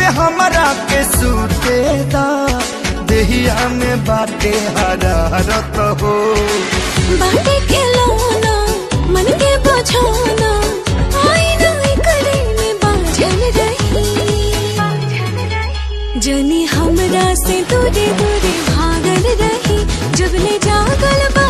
पे हमरा के सूते दा देहिया में बाटे हरारत हो बाटे के लौना मन के बझाना आईना करे में बाझल रही जनी हमरा से दूरे दूरे भागल रही जब ले जागल बा